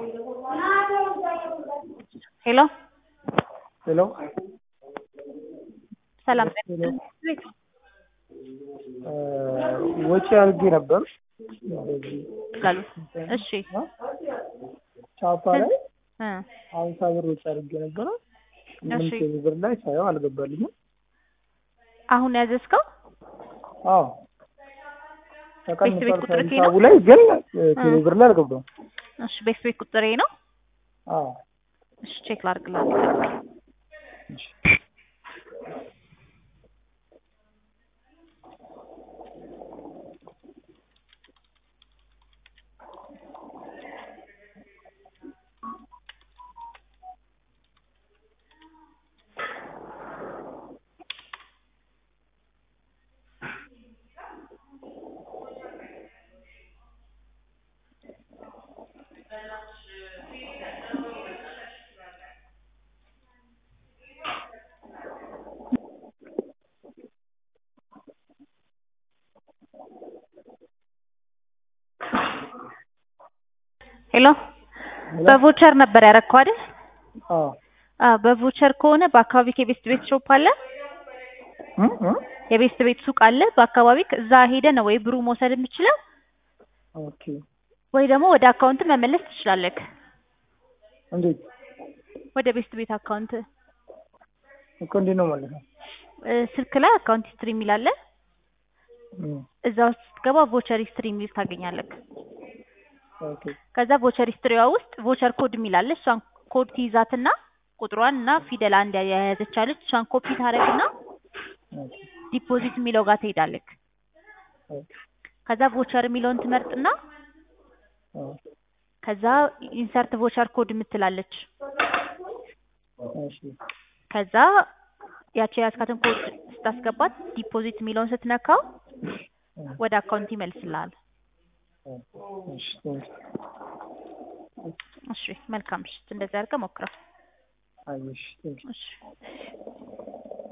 ሄሎ ሄሎ ሰላም ሄሎ ወጪ አድርጌ ነበር እንደዚህ ይላሉ። እሺ ቻፓ ላይ እ ሀምሳ ብር ወጪ አድርጌ ነበረ። እሺ። ስምንት ብር ላይ ሳየው አልገባልኝም። አሁን ያዘዝከው አዎ ቤት ተቀንሷል ቁጥር ኬ ከሂሳቡ ነው? ላይ ግን ቴሌ ብር ላይ አልገባም። እሺ ቤት ቤት ቁጥሬ ነው። አዎ እሺ ቼክ ላድርግልህ። ሄሎ በቮቸር ነበር ያረከው አይደል? አዎ አዎ በቮቸር ከሆነ በአካባቢ የቤስት ቤት ሾፕ አለ፣ እ እ የቤስት ቤት ሱቅ አለ በአካባቢ እዛ ሄደ ነው ወይ ብሩ መውሰድ የምችለው ኦኬ ወይ ደግሞ ወደ አካውንት መመለስ ትችላለህ። እንዴት ወደ ቤስት ቤት አካውንት እኮ እንዴት ነው ማለት ነው? እ ስልክ ላይ አካውንት ሂስትሪ የሚል አለ። እ እዛ ውስጥ ስትገባ ቮቸር ሂስትሪ የሚል ታገኛለህ። ኦኬ ከዛ ቮቸር ሂስትሪዋ ውስጥ ቮቸር ኮድ የሚል አለ። እሷን ኮድ ትይዛትና ቁጥሯን እና ፊደል አንድ የያዘች አለች። እሷን ኮፒ ታደርግና ኦኬ ዲፖዚት የሚለው ጋር ትሄዳለህ። ኦኬ ከዛ ቮቸር የሚለውን ትመርጥና አዎ ከዛ ኢንሰርት ቮቸር ኮድ የምትላለች። እሺ ከዛ ያቺ የያዝካትን ኮድ ስታስገባት ዲፖዚት የሚለውን ስትነካው ወደ አካውንት ይመልስልሃል። እሺ ቴንክ እሺ መልካም ምሽት። እንደዚህ አድርገህ ሞክረው። አይ እሺ ቴንክ እሺ